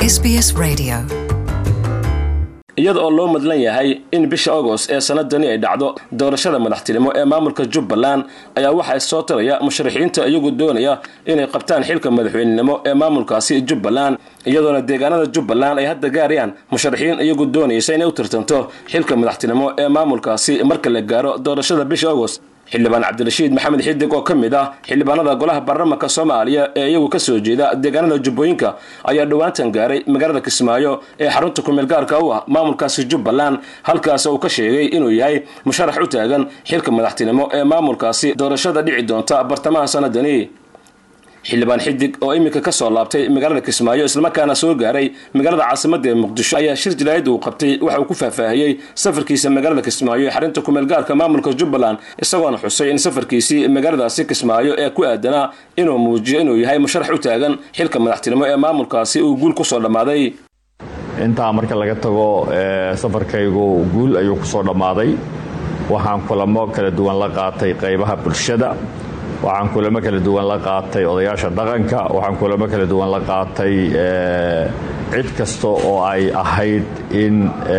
SBS Radio. iyada oo loo madlan yahay in bisha agost ee sanadani ay dhacdo doorashada madaxtinimo ee maamulka jubbaland ayaa waxaa soo tiraya musharaxiinta iyagu doonaya inay qabtaan xilka madaxweynenimo ee maamulkaasi jubbaland iyadoona deegaanada jubbaland ay hadda gaarayaan musharaxiin iyagu doonaysa inay u tirtanto xilka madaxtinimo ee maamulkaasi marka la gaaro doorashada bisha agost xildhibaan cabdirashiid maxamed xidig oo ka mid ah xildhibaanada golaha baarlamaanka soomaaliya ee iyagu kasoo jeeda deegaanada jubbooyinka ayaa dhowaantan gaaray magaalada kismaayo ee xarunta kumeel gaarka u ah maamulkaasi jubbaland halkaas uu ka sheegay inuu yahay musharax u taagan xilka madaxtinimo ee maamulkaasi doorashada dhici doonta bartamaha sanadani xildhibaan xidig oo iminka kasoo laabtay magaalada kismaayo islamarkaana soo gaaray magaalada caasimada ee muqdisho ayaa shir jalaayad uu qabtay waxa uu ku faahfaahiyey safarkiisa magaalada kismaayo ee xarinta kumeel gaarka maamulka jubbaland isagoona xusay in safarkiisii magaaladaasi kismaayo ee ku aadanaa inuu muujiyo inuu yahay musharax u taagan xilka madaxtinimo ee maamulkaasi uu guul kusoo dhammaaday intaa marka laga tago safarkaygu guul ayuu kusoo dhammaaday waxaan kulamo kala duwan la qaatay qaybaha bulshada waxaan kulamo kala duwan la qaatay odayaasha dhaqanka waxaan kulamo kala duwan la qaatay cid kasta oo ay ahayd in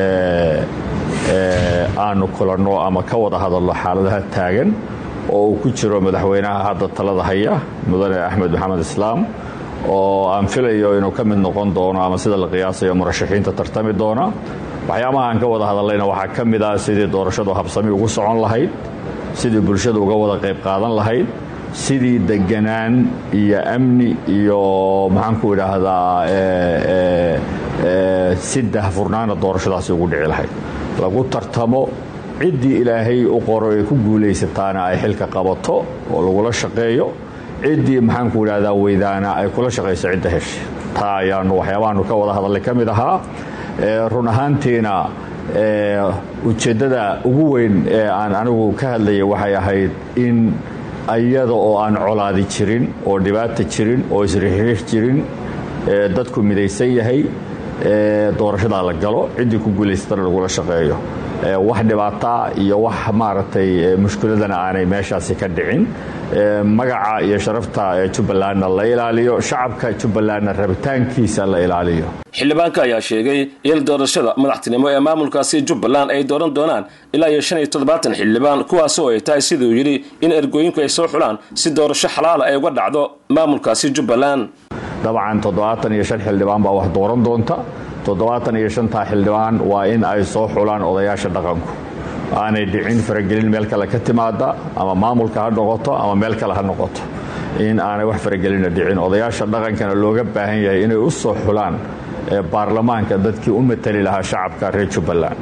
aanu kulanno ama ka wada hadalno xaaladaha taagan oo uu ku jiro madaxweynaha hadda talada haya mudane axmed maxamed islaam oo aan filayo inuu ka mid noqon doono ama sida la qiyaasayo murashaxiinta tartami doona waxyaabaha aan ka wada hadallayna waxaa ka mid ah sidii doorashadu habsami ugu socon lahayd sidii bulshada uga wada qayb qaadan lahayd sidii deganaan iyo amni iyo maxaanku idhaahdaa si dahfurnaana doorashadaasi ugu dhici lahayd lagu tartamo ciddii ilaahay u qoro ay ku guulaysataana ay xilka qabato oo lagula shaqeeyo ciddii maxaanku idhahdaa weydaana ay kula shaqayso cidda hesha taa ayaanu waxyaabahaanu ka wada hadallay ka mid ahaa run ahaantiina ujeeddada ugu weyn ee aan anigu ka hadlayay waxay ahayd in ayada oo aan colaadi jirin oo dhibaata jirin oo isrixiix jirin dadku midaysan yahay doorashadaa la galo ciddii ku guulaysatana lagula shaqeeyo wax dhibaataa iyo wax maaragtay mushkiladana aanay meeshaasi ka dhicin magaca iyo sharafta jubbalandna la ilaaliyo shacabka jubbalandna rabitaankiisa la ilaaliyo xildhibaanka ayaa sheegay in doorashada madaxtinimo ee maamulkaasi jubbaland ay dooran doonaan ilaa iyo shan iyo toddobaatan xildhibaan kuwaasoo ay tahay siduu yidhi in ergooyinku ay soo xulaan si doorasho xalaala ay uga dhacdo maamulkaasi jubbaland dabcan toddobaatan iyo shan xildhibaan baa wax dooran doonta toddobaatan iyo shantaa xildhibaan waa in ay soo xulaan odayaasha dhaqanku aanay dhicin faragelin meel kale ka timaada ama maamulka ha noqoto ama meel kale ha noqoto in aanay wax faragelina dhicin odayaasha dhaqankana looga baahan yahay inay u soo xulaan baarlamaanka dadkii u matali lahaa shacabka reer jubbaland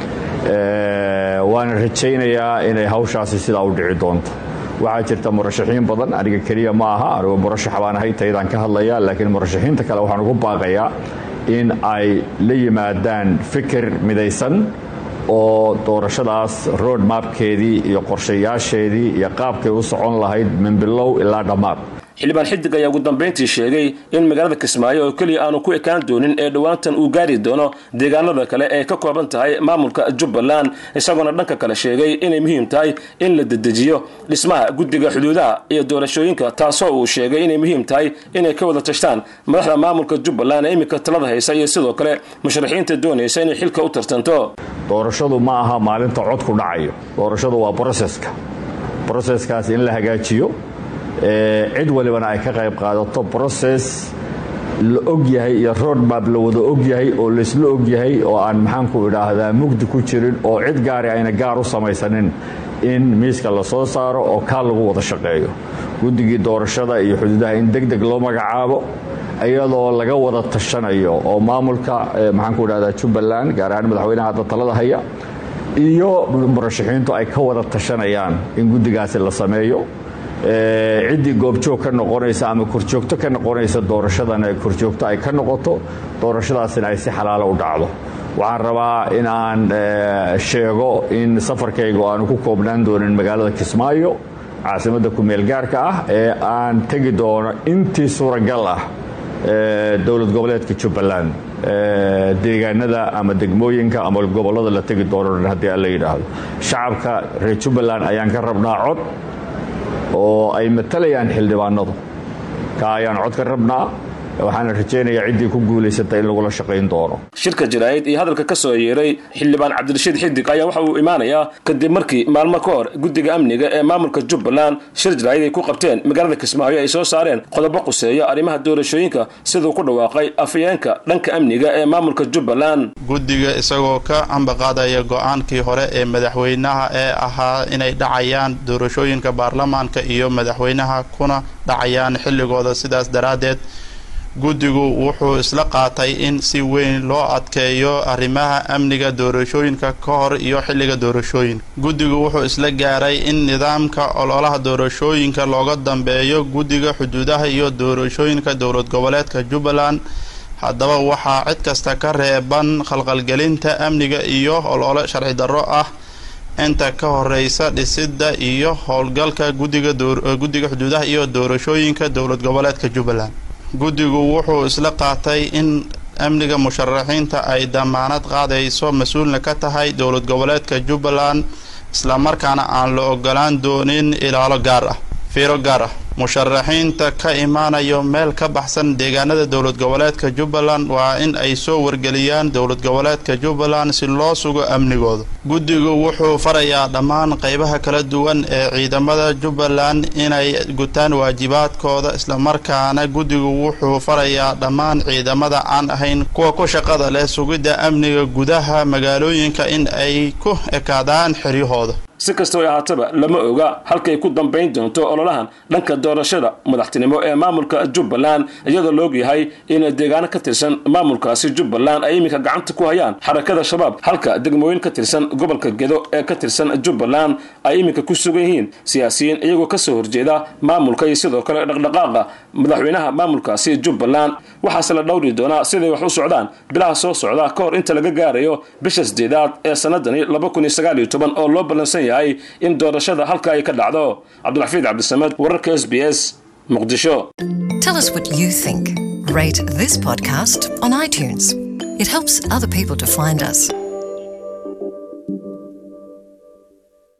waana rajaynayaa inay hawshaasi sidaa u dhici doonto waxaa jirta murashaxiin badan aniga keliya ma aha anigu murashax baan ahay taydaan ka hadlaya laakiin murashaxiinta kale waxaan ugu baaqayaa in ay la yimaadaan fikir midaysan oo doorashadaas road mapkeedii iyo qorshayaasheedii iyo qaabkay u socon lahayd min bilow ilaa dhammaad xildhibaan xidig ayaa ugu dambayntii sheegay in magaalada kismaayo oo keliya aanu ku ekaan doonin ee dhowaantan uu gaari doono deegaanada kale ee ka kooban tahay maamulka jubbaland isagoona dhanka kale sheegay inay muhiim tahay in la dedejiyo dhismaha guddiga xuduudaha iyo doorashooyinka taasoo uu sheegay inay muhiim tahay inay ka wada tashtaan madaxda maamulka jubbaland ee iminka talada haysa iyo sidoo kale musharaxiinta doonaysa inay xilka u tartanto doorashadu ma aha maalinta codku dhacayo doorashadu waa broseska broseskaas in la hagaajiyo cid walibana ay ka qayb qaadato broses la og yahay iyo roadmap la wada og yahay oo laysla og yahay oo aan maxaanku idhaahdaa mugdi ku jirin oo cid gaari ayna gaar u samaysanin in miiska la soo saaro oo kaa lagu wada shaqeeyo guddigii doorashada iyo xuduudaha in deg deg loo magacaabo iyadoo laga wada tashanayo oo maamulka maxaanku idhahdaa jubbaland gaar ahaan madaxweynaha hadda talada haya iyo murashaxiintu ay ka wada tashanayaan in guddigaasi la sameeyo ciddii goobjoog ka noqonaysa ama korjoogto ka noqonaysa doorashadana korjoogto ay ka noqoto doorashadaasina ay si xalaalo u dhacdo waxaan rabaa in aan sheego in safarkaygu aanu ku koobnaan doonin magaalada kismaayo caasimadda kumeel gaarka ah ee aan tegi doono intii suuragal ah dowlad goboleedka jubbaland deegaanada ama degmooyinka ama gobollada la tegi doono haddii alla yidhaahdo shacabka reer jubbaland ayaan ka rabnaa cod oo ay matalayaan xildhibaanadu ka ayaan cod ka rabnaa waxaana rajaynayaa ciddii ku guulaysata in lagula shaqayn doono shirka jaraa'id iyo hadalka ka soo yeeray xildhibaan cabdirashiid xidig ayaa waxa uu imaanayaa kadib markii maalmo ka hor guddiga amniga ee maamulka jubbaland shir jaraa'id ay ku qabteen magaalada kismaayo ay soo saareen qodobo quseeya arrimaha doorashooyinka siduu ku dhawaaqay afayeenka dhanka amniga ee maamulka jubbaland guddiga isagoo ka ambaqaadaya go-aankii hore ee madaxweynaha ee ahaa inay dhacayaan doorashooyinka baarlamaanka iyo madaxweynaha kuna dhacayaan xilligooda sidaas daraaddeed guddigu wuxuu isla qaatay in si weyn loo adkeeyo arrimaha amniga doorashooyinka ka hor iyo xilliga doorashooyinka guddigu wuxuu isla gaaray in nidaamka ololaha doorashooyinka looga dambeeyo guddiga xuduudaha iyo doorashooyinka dowlad goboleedka jubbaland haddaba waxaa cid kasta ka reeban khalqalgelinta amniga iyo olole sharci darro ah inta ka horeysa dhisidda iyo howlgalka guddiga xuduudaha iyo doorashooyinka dowlad goboleedka jubbaland guddigu wuxuu isla qaatay in amniga musharaxiinta ay damaanad qaadayso mas-uulna ka tahay dowlad goboleedka jubbaland islamarkaana aan la ogolaan doonin ilaalo gaar ah fiiro gaar ah musharaxiinta ka imaanayo meel ka baxsan deegaanada dowlad goboleedka jubbaland waa in ay soo wargeliyaan dowlad goboleedka jubbaland si loo sugo amnigooda guddigu wuxuu farayaa dhammaan qeybaha kala duwan ee ciidamada jubbaland inay gutaan waajibaadkooda islamarkaana guddigu wuxuu farayaa dhammaan ciidamada aan ahayn kuwa ku shaqada leh sugidda amniga gudaha magaalooyinka in ay ku ekaadaan xeryahooda si kastoo ay ahaataba lama oga halkay ku dambayn doonto ololahan dhanka doorashada madaxtinimo ee maamulka jubbaland iyadoo la ogyahay in deegaano ka tirsan maamulkaasi jubbaland ay iminka gacanta ku hayaan xarakada shabaab halka degmooyin ka tirsan gobolka gedo ee ka tirsan jubbaland ay iminka ku sugan yihiin siyaasiyiin iyagoo kasoo horjeeda maamulka iyo sidoo kale dhaqdhaqaaqa madaxweynaha maamulkaasi jubbaland waxaase la dhowri doonaa siday wax u socdaan bilaha soo socda ka hor inta laga gaarayo bisha sideedaad ee sanadani oo loo ballansan yahay in doorashada halka ay ka dhacdo cabdulxafiid cabdisamed wararka s b s muqdisho Tell us what you think. Rate this podcast on iTunes. It helps other people to find us.